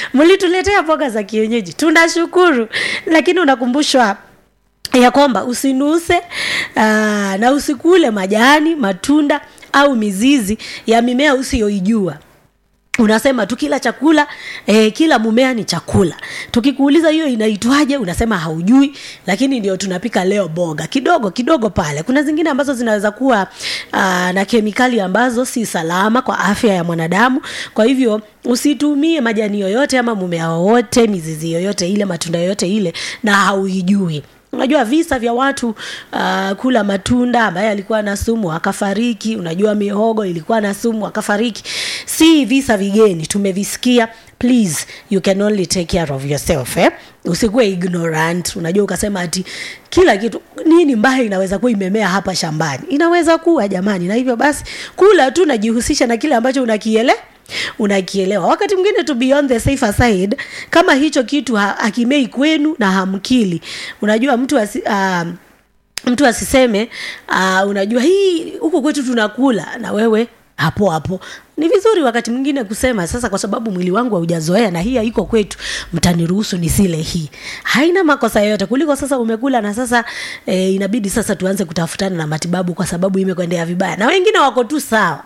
mlituletea mboga za kienyeji tunashukuru lakini unakumbushwa ya kwamba usinuse aa, na usikule majani matunda au mizizi ya mimea usiyoijua unasema tu kila chakula eh, kila mumea ni chakula tukikuuliza hiyo inaitwaje unasema haujui lakini ndio tunapika leo boga kidogo kidogo pale kuna zingine ambazo zinaweza kuwa uh, na kemikali ambazo si salama kwa afya ya mwanadamu kwa hivyo usitumie majani yoyote ama mumea wowote mizizi yoyote ile matunda yoyote ile na hauijui unajua visa vya watu uh, kula matunda ambaye alikuwa na sumu akafariki unajua mihogo ilikuwa na sumu akafariki si visa vigeni tumevisikia please you can only take care of yourself eh? usikuwe ignorant unajua ukasema ati kila kitu nini mbaya inaweza kuwa imemea hapa shambani inaweza kuwa jamani na hivyo basi kula tu najihusisha na kile ambacho unakiele unakielewa wakati mwingine to be on the safer side kama hicho kitu ha, hakimei kwenu na hamkili unajua mtu asi, uh, mtu asiseme uh, unajua hii huku kwetu tunakula na wewe hapo hapo ni vizuri wakati mwingine kusema sasa kwa sababu mwili wangu haujazoea na hii haiko kwetu mtaniruhusu nisile hii haina makosa yoyote kuliko sasa umekula na sasa e, inabidi sasa tuanze kutafutana na matibabu kwa sababu imekwendea vibaya na wengine wako tu sawa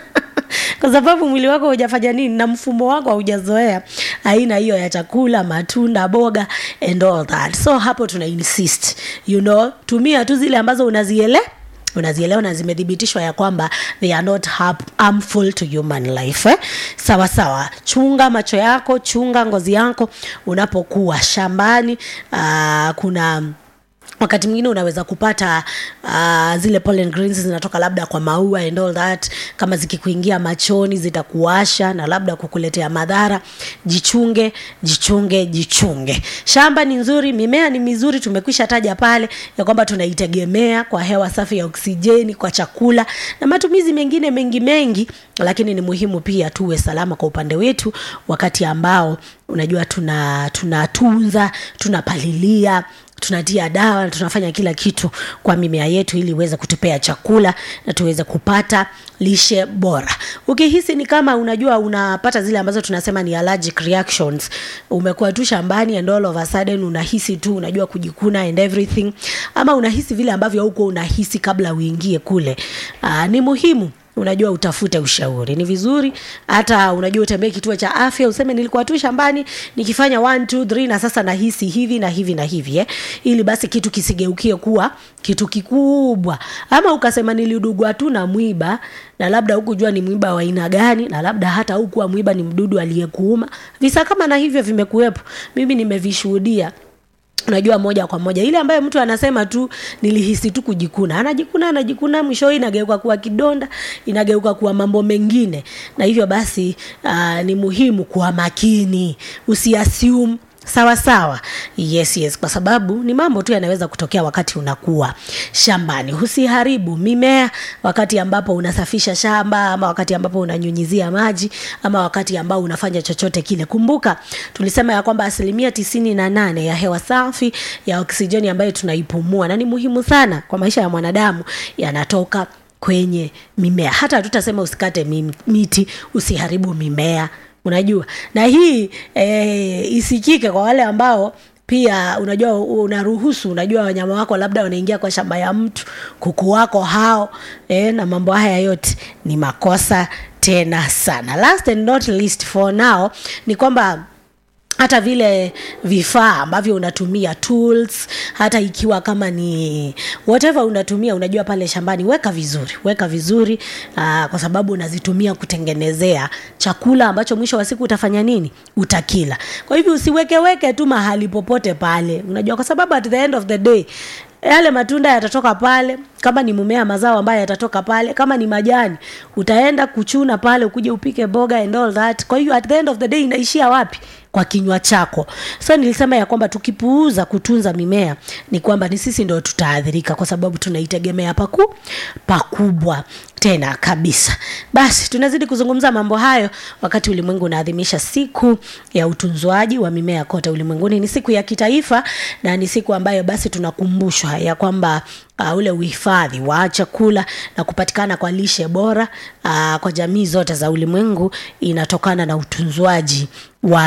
kwa sababu mwili wako hujafanya nini na mfumo wako haujazoea aina hiyo ya chakula matunda boga and all that so hapo tuna insist you know tumia tu zile ambazo unaziele unazielewa na zimethibitishwa ya kwamba they are not harmful to human life eh? sawa sawa chunga macho yako chunga ngozi yako unapokuwa shambani uh, kuna wakati mwingine unaweza kupata uh, zile pollen grains zinatoka labda kwa maua and all that kama zikikuingia machoni zitakuasha na labda kukuletea madhara jichunge jichunge jichunge shamba ni nzuri mimea ni mizuri tumekwisha taja pale ya kwamba tunaitegemea kwa hewa safi ya oksijeni kwa chakula na matumizi mengine mengi mengi lakini ni muhimu pia tuwe salama kwa upande wetu wakati ambao unajua tuna tunatunza tunapalilia tunatia dawa na tunafanya kila kitu kwa mimea yetu ili iweze kutupea chakula na tuweze kupata lishe bora ukihisi ni kama unajua unapata zile ambazo tunasema ni allergic reactions umekuwa tu shambani and all of a sudden unahisi tu unajua kujikuna and everything ama unahisi vile ambavyo huko unahisi kabla uingie kule Aa, ni muhimu unajua utafute ushauri ni vizuri hata unajua utembee kituo cha afya useme nilikuwa tu shambani nikifanya one, two, three, na sasa nahisi hivi na hivi na hivi eh? ili basi kitu kisigeukie kuwa kitu kikubwa ama ukasema nilidugwa tu na mwiba na labda hukujua ni mwiba wa aina gani na labda hata hukuwa mwiba ni mdudu aliyekuuma visa kama na hivyo vimekuwepo mimi nimevishuhudia unajua moja kwa moja ile ambayo mtu anasema tu nilihisi tu kujikuna anajikuna anajikuna mwisho inageuka kuwa kidonda inageuka kuwa mambo mengine na hivyo basi uh, ni muhimu kuwa makini usiassume sawa sawa yes yes kwa sababu ni mambo tu yanaweza kutokea wakati unakuwa shambani usiharibu mimea wakati ambapo unasafisha shamba ama wakati ambapo unanyunyizia maji ama wakati ambao unafanya chochote kile kumbuka tulisema ya kwamba asilimia tisini na nane ya hewa safi ya oksijeni ambayo tunaipumua na ni muhimu sana kwa maisha ya mwanadamu yanatoka kwenye mimea hata tutasema usikate miti usiharibu mimea unajua na hii e, isikike kwa wale ambao pia unajua unaruhusu unajua wanyama wako labda wanaingia kwa shamba ya mtu kuku wako hao e, na mambo haya yote ni makosa tena sana last and not least for now ni kwamba hata vile vifaa ambavyo unatumia tools hata ikiwa kama ni whatever unatumia unajua pale shambani weka vizuri weka vizuri aa, kwa sababu unazitumia kutengenezea chakula ambacho mwisho wa siku utafanya nini utakila kwa hivyo usiwekeweke tu mahali popote pale unajua kwa sababu at the end of the day yale matunda yatatoka pale kama ni mmea mazao ambayo yatatoka pale kama ni majani utaenda kuchuna pale ukuje upike boga and all that kwa hiyo at the end of the day inaishia wapi kwa kinywa chako so nilisema ya kwamba tukipuuza kutunza mimea ni kwamba ni sisi ndo tutaathirika kwa sababu tunaitegemea paku pakubwa tena kabisa basi tunazidi kuzungumza mambo hayo wakati ulimwengu unaadhimisha siku ya utunzwaji wa mimea kote ulimwenguni ni siku ya kitaifa na ni siku ambayo basi tunakumbushwa ya kwamba uh, ule uhifadhi wa chakula na kupatikana kwa lishe bora uh, kwa jamii zote za ulimwengu inatokana na utunzwaji wa